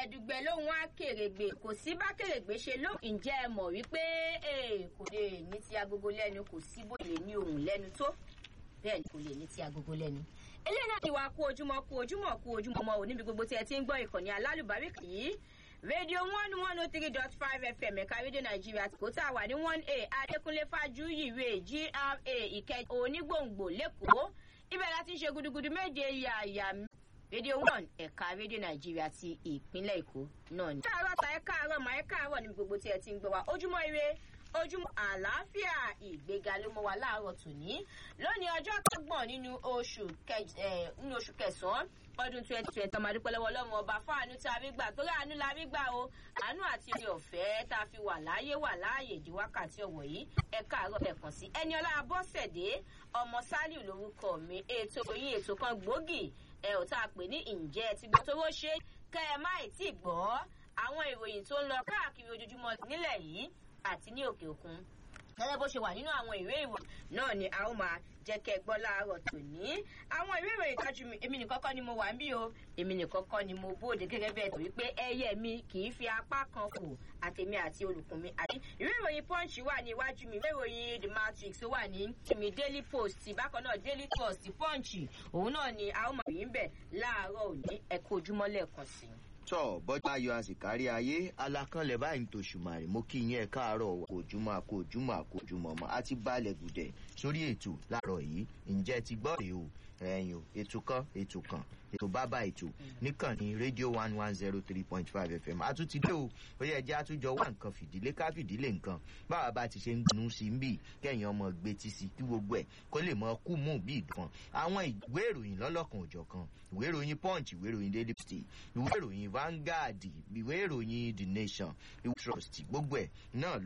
dùgbẹ̀dùgbẹ̀ lóhun akèrègbè kò sí bá kèrègbè ṣe lóhùn ǹjẹ́ ẹ mọ̀ wípé kò lè ní ti agogo lẹ́nu kò sí bó lè ní ohùn lẹ́nu tó bẹ́ẹ̀ ni kò lè ní ti agogo lẹ́nu. eléyìí náà ni wàá kú ojúmọ́ kú ojúmọ́ kú ojúmọ́ ọmọ òní bí gbogbo tí ẹ ti ń gbọ́ ìkànnì alálùbáríkà yìí rédíò one one oh three dot five fm ẹ̀ka rédíò nàìjíríà kò tá a wà ní one a adékúnlé fájúyìwé gra ìkẹjà onígbòǹgbò lẹ́kọ̀ọ́ ibẹ̀ láti ń ṣe gudugudu méje yàyà rédíò one ẹ̀ka rédíò nàìjíríà ti ìpínlẹ̀ èkó náà ni. káàárọ̀ ta ẹ káàárọ̀ mà ẹ káàárọ̀ níbi gbogbo tí ẹ ti ń gbọ́ wa ojúmọ́ ire ojúmọ́ àlàáfíà ìgbéga ló mọ́ wa láàárọ̀ tòní lónìí ọjọ́ kẹgbọ̀n nínú oṣù kẹsàn-án ọdún twenty twenty ọmọ adúpẹ́ lọ́wọ́ ọlọ́run ọba fáànù tí a rí gbà torí àánú la rí gbà o àánú àti orí ọ̀fẹ́ tá a fi wà láàyè wà láàyè di wákàtí ọ̀wọ̀ yìí ẹ káàárọ̀ ẹ kàn sí ẹni ọlá abọ́sẹ̀dé ọmọ sálíù lórúkọ mi ètò yín ètò kan gbòógì ẹ ò tá a pè ní ǹjẹ́ ti gbọ́ tówó ṣe kẹ́ ẹ má ì tí gbọ́ àwọn ìròyìn tó ń lọ káàkiri ojoojúmọ́ nílẹ̀ yìí àti ní òkè òkun gẹ́gẹ́ bó ṣe wà nínú àwọn ìwé ìròyìn náà ni a ó máa jẹ́ kẹ́ ẹ gbọ́ láàárọ̀ tòní. àwọn ìwé ìròyìn tájú mi èmi nìkan kọ́ ni mo wà ń bí o èmi nìkan kọ́ ni mo bóde gẹ́gẹ́ bẹ́ẹ̀ tó wípé ẹyẹ mi kì í fi apá kan fò àtèmi àti olùkùn mi. àti ìwé ìròyìn punch wà ní iwájú mi ìwé ìròyìn the matrix wà ní mi daily post bákan náà daily post punch òun náà ni a ó máa rí ń bẹ̀ láàárọ̀ òní ẹ̀kọ́ ojúmọ́ lẹ́ẹ̀kan sí i tọ bọjá ayọ àsìkárí ayé alákànlẹ báyìí ń tòṣùmàrè mo kí yín ẹ káàárọ kòjúmọ àkójúmọ àkójúmọ ọmọ àti balẹ gùdẹ sórí ètò láàárọ yìí ǹjẹ ti gbọ rèé o ẹyìn o ètò kan ètò kan ètò bábà ètò níkànnì rédíò one one zero three point five fm àtúntì dé o ó yẹ jẹ́ àtúnjọ wá nǹkan fìdílé ká fìdílé nǹkan báwa bá ti ṣe ń gbinú sí ń bì kẹ́yìn ọmọ gbé tí sí kí gbogbo ẹ̀ kó lè mọ kú mú bí ìdán àwọn ìwé ìròyìn lọ́lọ́kan òjọ̀ kan ìwé ìròyìn punch ìwé ìròyìn daily post ìwé ìròyìn vanguard ìwé ìròyìn the nation ìwé trust gbogbo ẹ̀ náà